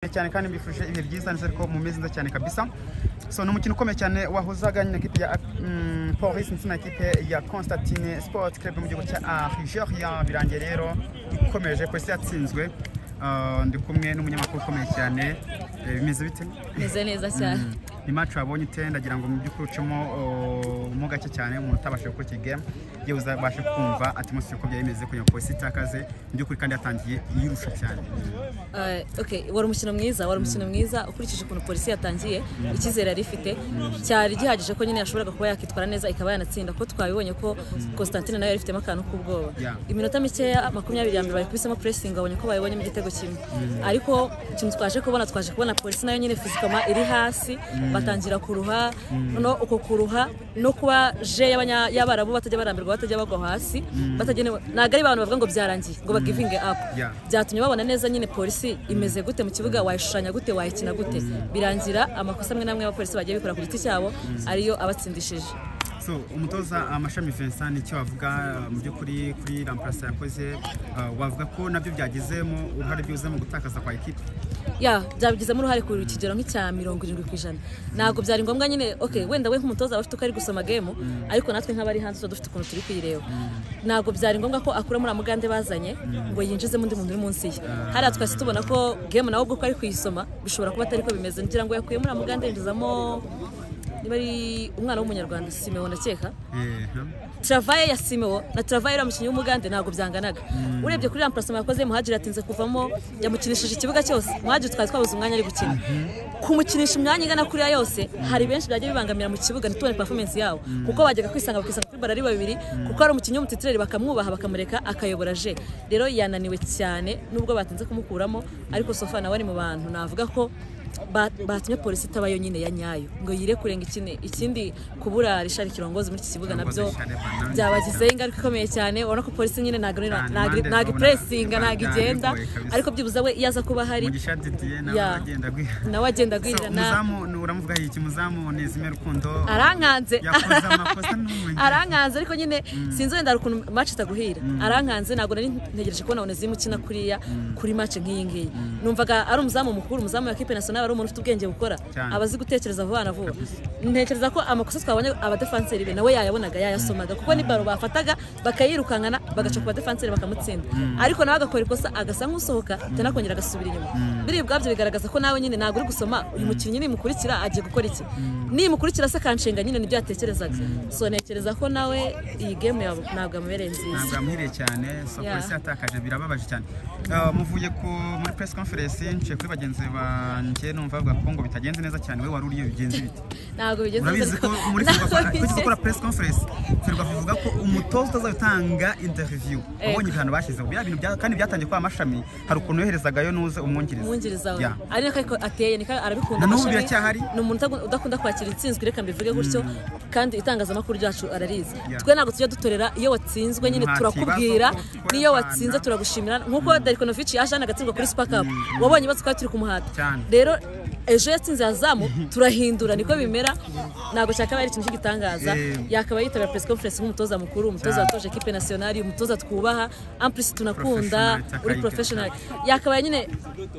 cyane kandi mbifurije ibihe byiza nizere ko mumeze neza cyane kabisa so ni umukino ukomeye cyane wahuzaga na kipe ya mm, Police ndetse na kipe ya Constantine Sport Club mu gihugu cya Algeria birangiye rero ikomeje Police yatsinzwe Ah, ndi kumwe n'umunyamakuru ukomeye cyane Eh, bimeze bite meze neza cyane ni match wabonye ite ndagira ngo mu by'ukuri ucemo oh, mo gake cyane umuntu utabashije gukora iki game yewe uzabashe kumva atmosphere uko byari bimeze kugira ngo polisi itakaze mu by'ukuri kandi yatangiye yirusha cyane Eh, okay wari umukino mwiza wari umukino mwiza ukurikije ukuntu polisi yatangiye icyizere yari ifite cyari gihagije ko nyine yashoboraga kuba yakitwara neza ikaba yanatsinda kuko twabibonye ko Constantine nayo yari ifitemo akantu k'ubwoba Yeah. iminota mikeya makumyabiri ya mbere bayikubisemo pressing babonye ko bayibonyemo igitego kimwe ariko ikintu twaje kubona twaje kubona polisi nayo nyine fizikama iri hasi batangira kuruha no uko kuruha no kuba je y'abanya- y'abarabu batajya barambirwa batajya bagwa hasi batagenewe ntabwo ari abantu bavuga ngo byarangiye ngo ba giving up Yeah. byatumye babona neza nyine polisi imeze gute mu kibuga wayishushanya gute wayikina gute birangira amakosa amwe n'amwe y'abapolisi bagiye bikora ku giti cyabo ariyo abatsindishije so umutoza amashami Vincent icyo wavuga uh, mu by'ukuri kuri ramparasa yakoze uh, wavuga ko nabyo byagizemo uruhare byibuze mu gutakaza kwa ekipe ya byabigizemo uruhare ku kigero nk'icya mirongo irindwi ku ijana ntabwo byari ngombwa nyine ok wenda we nk'umutoza waba ufite uko ari gusoma gemu ariko natwe nk'abari hanze tuba dufite ukuntu turi kuyireba ntabwo byari ngombwa ko akura muri mugande bazanye ngo yinjizemo undi muntu uri munsi ye hariya twahise tubona ko gemu nawe ubwo uko ari kuyisoma bishobora kuba atari ko bimeze ngira ngo yakuye muri mugande yinjizamo niba ari umwana w'umunyarwanda simewo ndakeka Eh, huh? travaye ya Simeo na travaye ya mukinnyi w'umugande ntabwo byanganaga urebye kuri remplacement yakoze muhajiri atinze kuvamo yamukinishije ikibuga cyose muhajiri twari twabuze umwanya ari gukina kumukinisha imyanya ingana kuriya yose hari benshi byagiye bibangamira mu kibuga ntitubone performance yabo kuko bajyaga kwisanga bakisanga kuri bara ari babiri kuko ari umukinnyi w'umutitireri bakamwubaha bakamureka akayobora je rero yananiwe cyane nubwo batinze kumukuramo ariko sofa nawe ari mu bantu navuga ko ba- batumye polisi itaba yonyine ya nyayo ngo yire kurenga ikindi ikindi kubura rishari kirongozi muri iki kibuga nabyo byabagizeho ingaruka ikomeye cyane ubona ko polisi nyine ntabwo nira- Cyane, ntabwo- impande urabona ntabwo ipuresinga bari- ntabwo bari igenda bigoye kabisa. ariko byibuze we iyo aza kuba hari mugisha didiye nawe Yeah. agenda agwira nawe agenda so agwirirana umuzamu ni- uramuvuga iki umuzamu ni izime rukundo arankanze yakoze amakosa n'umunya arankanze ariko nyine sinzi wenda hari ukuntu match itaguhira arankanze ntabwo nari ntegereje kubona onezimu ukina kuriya kuri match nk'iyi ngiyi numvaga ari umuzamu mukuru umuzamu wa kipe national ari umuntu ufite ubwenge bukora Cyane. aba azi gutekereza vuba na vuba ntekereza ko amakosa twabonye abadefanseri be nawe yayabonaga yayasomaga kuko ni baro bafataga bakayirukankana bagaca ku badefanseri bakamutsinda ariko nawe agakora ikosa agasa nk'usohoka atanakongera agasubira inyuma biri bwabyo bigaragaza ko nawe nyine ntabwo uri gusoma uyu mukinnyi nimukurikira agiye gukora iki nimukurikira se akanshinga nyine nibyo yatekerezaga so ntekereza ko nawe iyi game yawe ntabwo yamubereye nziza ntabwo yamuhiriye cyane so Yeah. polisi yatakaje birababaje cyane Uh, muvuye ku muri press conference nce kuri bagenzi banjye numva bavuga ko ngo bitagenze neza cyane we wari uriyo bigenze bite ntabwo bigeze urabizi ko muri ntabwo Ferwafa tujya bigeze gukora press conference Ferwafa bivuga ko umutoza utazatanga interview wabonye ibihano bashyizeho biriya bintu bya- kandi byatangiye kwa amashami hari ukuntu yoherezagayo n'uze umwungiriza umwungiriza we Yeah. ari nako ariko ateye niko arabikunda Na n'ubu amashami. biracyahari. ni umuntu utagu- udakunda kwakira intsinzwi reka mbivuge gutyo kandi itangazamakuru ryacu ararizi Yeah. twe ntabwo tujya dutorera iyo watsinzwe nyine Nta turakubwira kibazo ko n'iyo twabana. watsinze turagushimira nkuko Darikonovic yaje hano agatsindwa kuri Super Cup wabonye ibibazo twari turi kumuhata Cyane. rero ejo yatsinze yazamu turahindura niko bimera ntabwo cyakabaye ari ikintu cy'igitangaza Eh. yakabaye yitabira press conference nk'umutoza mukuru umutoza Cyane. watoje equipe nationale umutoza twubaha amplisi tunakunda Professional, uri Takayika. professional yakabaye nyine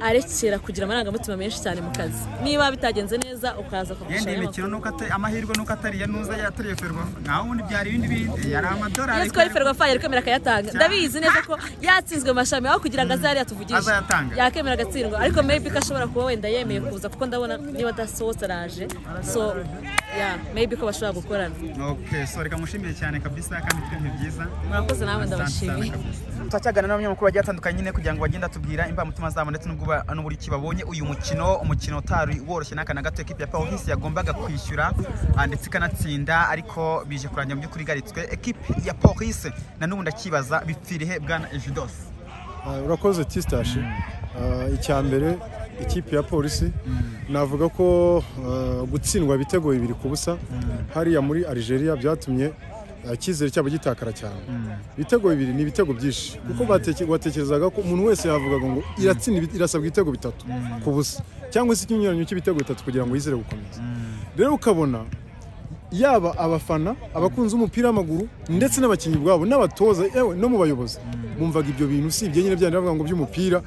arekera kugira amarangamutima menshi cyane mu kazi niba bitagenze neza ukaza yenda kugushayo iyi amakuru mikino nuko ata- amahirwe nuko atariya n'uza yatariye Ferwafa naho ubundi byari ibindi bindi yari amadorari iyo twari ferwafa yari kwemera akayatanga ndabizi neza ko yatsinzwe amashami aho kugira ngo aze hariya tuvugishe Azayatanga. yakemera agatsindwa ariko maybe ko ashobora kuba wenda yemeye kuza kuko ndabona niba adasohotse araje so yeah, maybe ko bashobora gukorana Okay, so reka mushimire cyane kabisa kandi twe byiza murakoze nawe ndabashimiye turacyagana n'abanyamakuru bagiye batandukanye nyine kugira ngo bagende atubwira imbamutima zabo ndetse n'ubwo ba- n'uburyo ki babonye uyu mukino umukino utari woroshye n'aka na gato ekipe ya Paris yagombaga kwishyura ah, ndetse ikanatsinda ariko bije kurangira mu by'ukuri igaritswe ekipe ya Paris na n'ubu ndakibaza bipfirihe bwana Ejidos Uh, urakoze tistashi Uh, icya mbere ikipe ya polisi navuga ko uh, gutsindwa ibitego bibiri ku busa hariya muri Algeria byatumye uh, icyizere cyabo gitakara cyane ibitego bibiri ni ibitego byinshi kuko bateke- watekerezaga ko umuntu wese yavugaga ngo iratsinda ibi- irasabwa ibitego bitatu ku busa cyangwa se ikinyuranyo cy'ibitego bitatu kugira ngo yizere gukomeza rero ukabona yaba abafana abakunzi b'umupira w'amaguru ndetse n'abakinnyi ubwabo n'abatoza yewe no mu bayobozi bumvaga ibyo bintu usibye nyine byari bavuga ngo by'umupira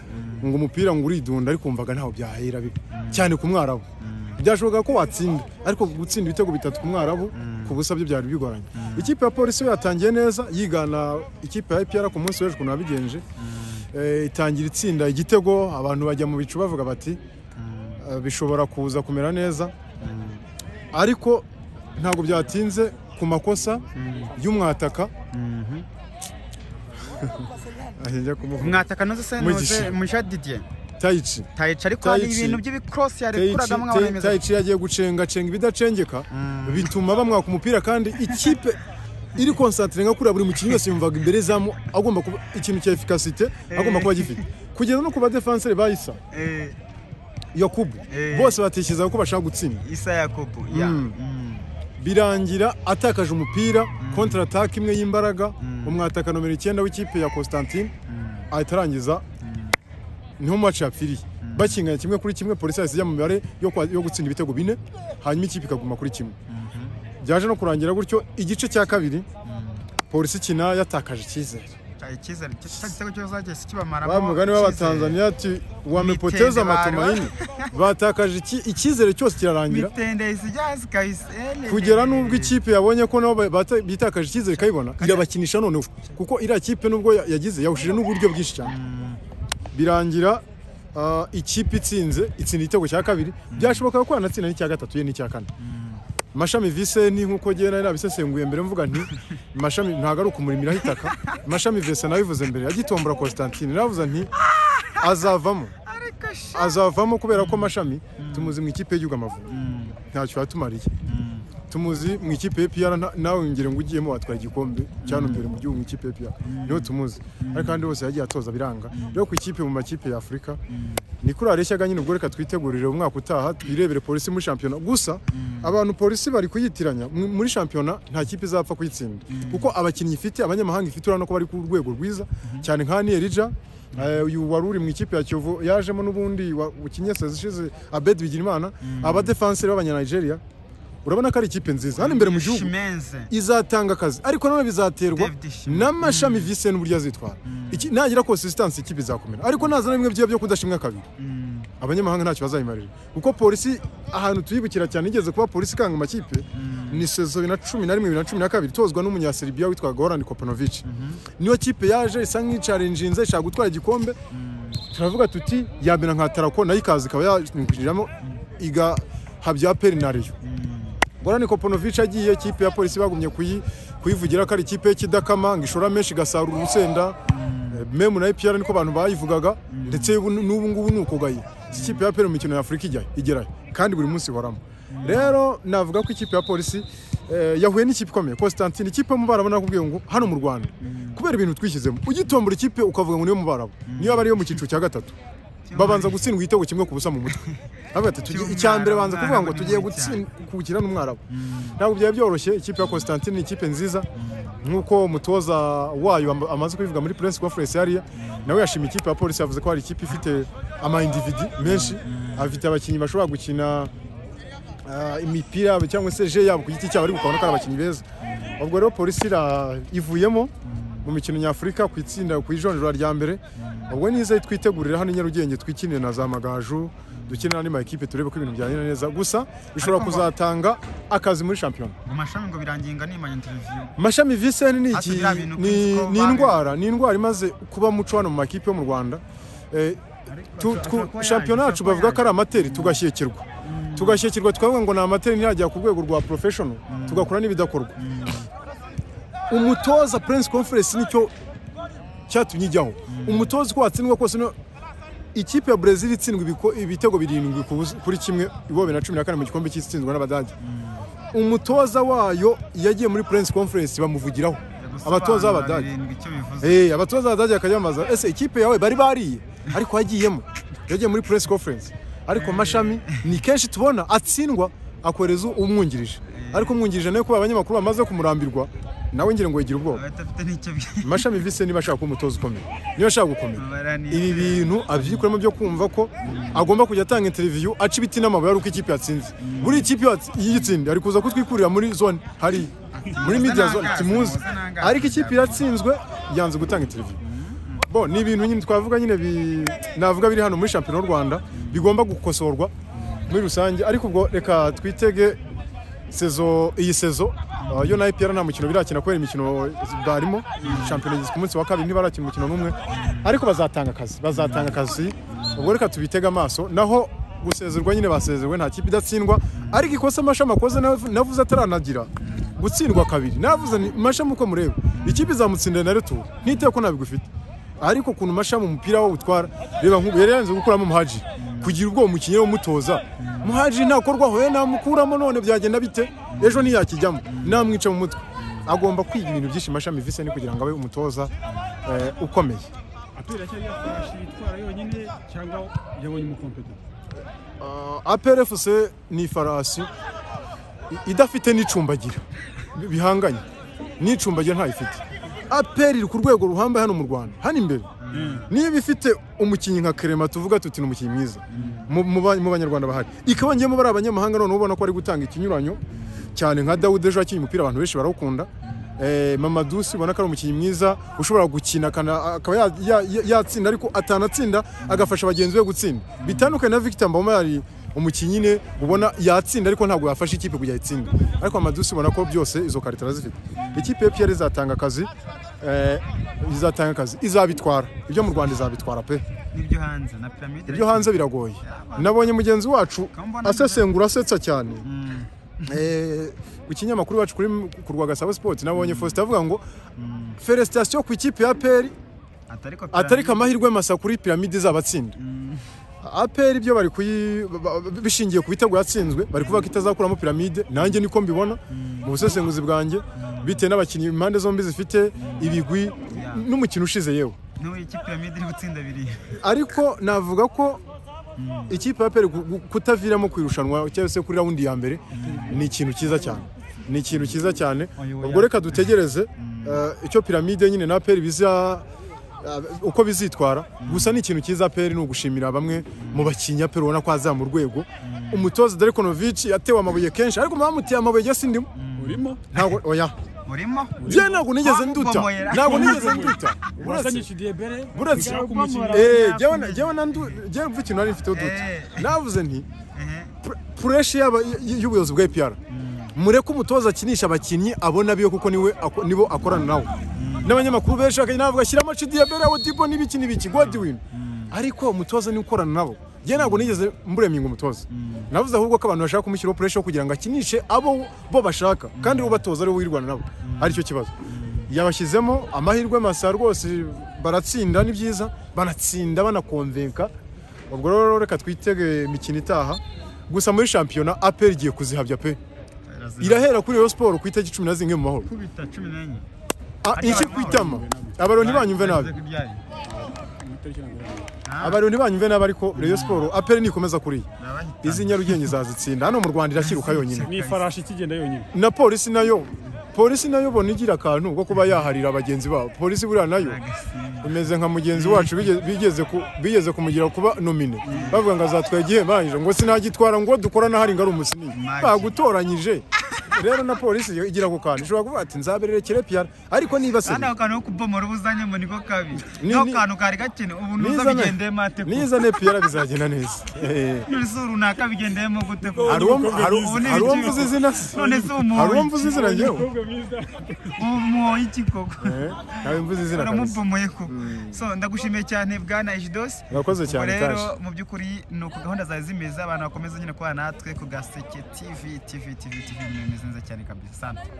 ngo umupira ngo uridunda ariko wumvaga ntaho byahera bibi cyane ku mwarabu byashoboka ko watsinda ariko gutsinda ibitego bitatu ku mwarabu ku busa byo byari bigoranye ikipe ya polisi yo yatangiye neza yigana ikipe ya ipr ku munsi w'ejo ukuntu yabigenje Eh, itangira itsinda igitego abantu bajya mu bicu bavuga bati eh, bishobora kuza kumera neza ariko ntabwo byatinze ku makosa y'umwataka Ahita njya kumuvuga. mwataka noze se noze Mugisha. mugisha didier tayici tayica ariko hari Tayici. ibintu by'ibikorosi yarekuragamo Tayici- nkabona Tay- bimeze tayici yagiye gucengacenga ibidacengeka bituma bamwaka umupira kandi ikipe iri konsantire nka kuriya buri mukinnyi wese yumvaga imbere zamu agomba kuba ikintu cya efikasite agomba kuba gifite kugeza no ku badefanseri bayisa Eh, yakubu Eh. bose batekereza ko bashaka gutsinda isa yakobo ya Mm. Mm. birangira atakaje umupira kontra ataka imwe y'imbaraga umwataka nomero icyenda w'ikipe ya Constantine ahita arangiza niho match yapfiriye bakinganya kimwe kuri kimwe polisi yahise ijya mu mibare yo kwa- yo gutsinda ibitego bine hanyuma ikipe ikaguma kuri kimwe byaje no kurangira gutyo igice cya kabiri polisi ikina yatakaje icyizere icyizere cya gitego cyose zagiye kibamara wa mugani w'abatanzaniya ati wamepoteza Mitende baro." matumaini batakaje iki- icyizere cyose kirarangira mitende sijazi kabisa kugera n'ubwo ikipe yabonye ko nabo bata- bitakaje icyizere ikayibona irabakinisha noneho kuko iriya kipe nubwo ya- yagize yahushije n'uburyo bwinshi cyane birangira ah, ikipe itsinze itsinda igitego cya kabiri byashoboka ko yanatsinda n'icya gatatu ye n'icya kane mashami vise ni nk'uko ngewe nari nabisesenguye mbere mvuga nti mashami ntabwo ari ukumurimiraho itaka mashami vise nabivuze mbere yagitombora constantine navuze nti azavamo azavamo kubera ko mashami tumuzi mu ikipe y'igihugu amavubi ntacyo yatumariye tumuzi mu ikipe y'epiyara nawe ngire ngo ugiyemo watwara igikombe cyane imbere mu gihugu mu ikipe y'epiyara niho tumuzi ariko kandi bose yagiye atoza biranga rero ku ikipe mu makipe ya afurika ni kuri areshyaga nyine ubwo reka twitegurire umwaka utaha twirebere polisi muri shampiyona gusa abantu polisi bari kuyitiranya mu- muri shampiyona nta kipe izapfa kuyitsinda kuko abakinnyi ifite abanyamahanga ifite urabona ko bari ku rwego rwiza cyane nka niyerija Eh, uyu wari uri mu ikipe ya kiyovu yajemo n'ubundi wa- ukinye sezi ishize abedi bigirimana abadefanseri b'abanyanigeria urabona ko ari ikipe nziza hano imbere mu gihugu shimenze izatanga akazi ariko nanone bizaterwa David Shimwe. n'amashami vise n'uburyo azitwara Iki- nagira konsistansi ikipe izakomera ariko naza na bimwe byiza byo kudashimwa kabiri abanyamahanga ntacyo bazayimarira kuko polisi ahantu tuyibukira cyane igeze kuba polisi ikanga amakipe ni sezo bibiri na cumi na rimwe bibiri na cumi na kabiri itozwa n'umunyaseribiya witwaga horandi kopanovici niyo kipe yaje isa nk'icarinjinze ishaka gutwara igikombe turavuga tuti yamera nka tarako nayo ikaza ikaba yakwinjiramo igahabya perinariyo gorani koponovici agiye ikipe ya polisi bagumye kuyi- kuyivugira ko ari ikipe y'ikidakama ngo ishora menshi igasarura urusenda Eh, memu na epr niko abantu bayivugaga ndetse ubu- n'ubu ngubu ni uko gaye Izi kipe ya pr mu mikino ya afurika ijyayo igerayo kandi buri munsi ihoramo rero navuga ko ikipe ya polisi eh, yahuye n'ikipe ikomeye constantine ikipe mu barabo nakubwiye ngo hano mu rwanda kubera ibintu twishyizemo ugitombora ikipe ukavuga ngo niyo mu barabo niyo aba ariyo mu cyiciro cya gatatu babanza gutsindwa igitego kimwe ku busa mu mutwe Bavuga ati, "Tugiye- icya mbere banza kuvuga ngo tugiye gutsinda kuwukina n'umwarabu ntabwo byari byoroshye ikipe ya constantine ni ikipe nziza nk'uko umutoza wayo am- amaze kubivuga muri prince wa foresi yariya nawe yashimye ikipe ya polisi yavuze ko hari ikipe ifite amayindividi menshi afite abakinnyi bashobora gukina ah, imipira yabo cyangwa se je yabo ku giti cyabo ariko ukabona ko ari abakinnyi beza ubwo rero polisi ira- ivuyemo mu mikino nyafurika ku itsinda ku ijonjora rya mbere ubwo niza twitegurira hano i nyarugenge twikinire na za magaju dukinira n'ama ekipe turebe ko ibintu byagenda neza gusa bishobora Ariko ngo- kuzatanga akazi muri shampiyona mu mashami ngo biranginga nimanya interiviyu mashami viseni ni Hafi iki biriya bintu ni, Chris ni Coburn. indwara ni indwara imaze kuba muco hano mu makipe yo mu rwanda eh, tu, ashobora kuba tu, shampiyona yaje, yacu ashobora kuba bavuga ko ari amateri tugashyekirwa tugashyekirwa tukavuga ngo ni amateri ntiyagera ku rwego rwa professional tugakora n'ibidakorwa umutoza prince conference nicyo cyatumye ijyaho umutoza uko watsindwa kose no ikipe ya brezil itsindwa ibiko- ibitego birindwi ku busa- kuri kimwe ibobe na cumi na kane mu gikombe cy'itsindwa n'abadage umutoza wayo yagiye muri prince conference bamuvugiraho abatoza b'abadage icyo bivuze Eh, abatoza badage bakajya bamaza ese ikipe yawe bari bariye ariko yagiyemo yagiye muri press conference ariko mashami ni kenshi tubona atsindwa akoreza umwungirije ariko umwungirije nawe kuba abanyamakuru bamaze kumurambirwa nawe ngira ngo yigira ubwoba abadafite n'icyo bi- mashami vise niba ashaka kuba umutoza ukomeye niba ashaka gukomera Baranizera. ibi bintu abyikuramo byo kumva ko agomba kujya atanga interiviyu aca ibiti n'amabuye ari uko ikipe yatsinze buri ikipe yatsi- yitsindiye ari kuza kutwikurira muri zone hariya muri muze media nangaze, zone timuzi muze nangaze. ariko ikipe iratsinzwe yanze gutanga interiviyu bo ni ibintu nyine twavuga nyine bi- navuga biri hano muri shampiyona y'u rwanda bigomba gukosorwa muri rusange ariko ubwo reka twitege sezo iyi sezo uh, yo na IPR nta mukino birakina kubera imikino barimo shampiyona igizwe umunsi wa kabiri ntibarakina umukino n'umwe ariko bazatanga akazi bazatanga akazi ubwo reka tubitege amaso naho gusezerwa nyine basezerwe nta kipe idatsindwa ariko ikosa amashami akoze nav- navuze ataranagira gutsindwa kabiri navuze ni mashami uko mureba ikipe izamutsindira na retu ntitewe ko nabigufite ariko ukuntu mashami umupira we utwara reba nk'ubu yari yanze gukuramo muhaji kugira ubwoba umukinnyi we umutoza muhaji ntakorwaho we namukuramo none byagenda bite ejo ntiyakijyamo namwica mu mutwe agomba kwiga ibintu byinshi mashami vise ni kugira ngo abe umutoza eh, ukomeye apera cyari yafashe itwara yonyine cyangwa yabonye umukompetenti APRFC ni ifarasi i- idafite n'icumbagira bi- bihanganye n'icumbagira ntayifite APR iri ku rwego ruhambaye hano mu Rwanda hano imbere niba ifite umukinnyi nka Clement tuvuga tuti ni umukinnyi mwiza mu- mu ba- mu banyarwanda bahari ikabongeyemo bari abanyamahanga none ubona ko ari gutanga ikinyuranyo cyane nka Daoud ejo yakinnye umupira abantu benshi barawukunda Eh, Mamadou si ubona ko ari umukinnyi mwiza ushobora gukina akana- akaba ya- ya- ya- yatsinda ariko atanatsinda agafasha bagenzi be gutsinda bitandukanye na Victor Mboma yari umukinnyi nyine ubona yatsinda ariko ntabwo yafasha ikipe kujya itsinda ariko Mamadou si ubona ko byose izo karita arazifite ikipe ya PL izatanga akazi eh, izatanga akazi izabitwara ibyo mu Rwanda izabitwara pe n'ibyo hanze na pyramide ibyo hanze biragoye nabonye mugenzi wacu asesengura asetsa cyane Eh, ku kinyamakuru wacu kuri ku rwa Gasabo Sports nabonye Faustin avuga ngo felicitation ku ikipe ya APR atari ko atari pyramide- amahirwe masa kuri piramide izabatsinda APR ibyo bari kuyi ba- ba- bishingiye ku bitego yatsinzwe bari kuvuga ko itazakuramo piramide nanjye niko mbibona mu busesenguzi bwanjye bitewe n'abakinnyi impande zombi zifite ibigwi n'umukino ushize yewe n'ubu iyi pyramide iri gutsinda biri ariko navuga ko ikipe ya peri kutaviramo ku irushanwa cyangwa se kuri rawundi ya mbere ni ikintu cyiza cyane ni ikintu cyiza cyane Oya, oya. ubwo reka dutegereze eh, icyo piramide nyine na peri biza eh, uko bizitwara gusa ni ikintu cyiza peri ni ugushimira bamwe mu bakinnyi ya peri ubona ko aza mu rwego umutoza Delikonovic yatewe amabuye kenshi ariko bamuteye amabuye njye sindimo urimo ntabwo oya urimo bye ntabwo nigeze nduta Bamubomoyera. ntabwo nigeze nduta wazanye uretse kidebere buretse bigaruka umukinnyi Eh, jyewe na- jyewe na ndu- jyewe mvuga ikintu nari mfiteho duto Eh. navuze nti Ehe. pr- pureshi y'aba- y- y'ubuyobozi bwa APR mureke umutoza akinisha abakinnyi abona biyo kuko niwe ako- nibo akorana nawe n'abanyamakuru benshi bakagenda bavuga shyiramo Chidiyabere Odibo n'ibiki n'ibiki Godwin ariko umutoza niwe ukorana nabo njye ntabwo nigeze mbureminga umutoza navuze ahubwo ko abantu bashaka kumushyiraho pureshi kugira ngo akinishe abo bo bashaka kandi uwo batoza ariwe wirwana nabo aricyo kibazo yabashyizemo amahirwe masa rwose baratsinda ni byiza banatsinda banakonvenka ubwo rero reka twitege imikino itaha gusa muri shampiyona aperi igiye kuzihabya pe irahera kuri Rayon Sport ku itariki cumi na zimwe mu mahoro kubita cumi n'enye Ah, inshi ku itama abarundi banyumve nabi abarundi banyumve nabi ariko Rayon Sport aperi nikomeza kuriya izi nyarugenge izazitsinda hano mu rwanda iracyiruka yonyine ni ifarashi ikigenda yonyine na polisi nayo polisi nayo bona igira akantu ko kuba yaharira bagenzi babo polisi buriya nayo imeze nka mugenzi wacu bige- bigeze ku- bigeze kumugira kuba nomine bavuga ngo azatwara igihembanije ngo sinagitwara ngo dukorana hari ngo ari umusinyi bagutoranyije rero na polisi yo igira ako kantu ishobora kuvuga ati nzabererekere piyara ariko niba se kandi ako kantu ko kubomora ubuzanye ngo niko kabi Ni- nako ni- kantu kari gakene ubu nuza bigendeye mate ko niza ne piyara bizagenda neza Eh. none se runaka bigendeyemo gute ko Hari uwo- hari Ubu ni hari uwo ibiki koko? mvuze izina se none se umuntu hari uwo mvuze izina njyewe ubu muhoye iki koko Eh, nawe mvuze izina kabisa uramubomoye koko so ndagushimiye cyane bwana ejidosi urakoze ubwo cyane rero kashi mu by'ukuri ni uko gahunda zawe zimeze abantu bakomeza nyine kubana natwe ku gaseke tv tv tv tv ibintu bimeze neza cyane kabisa sante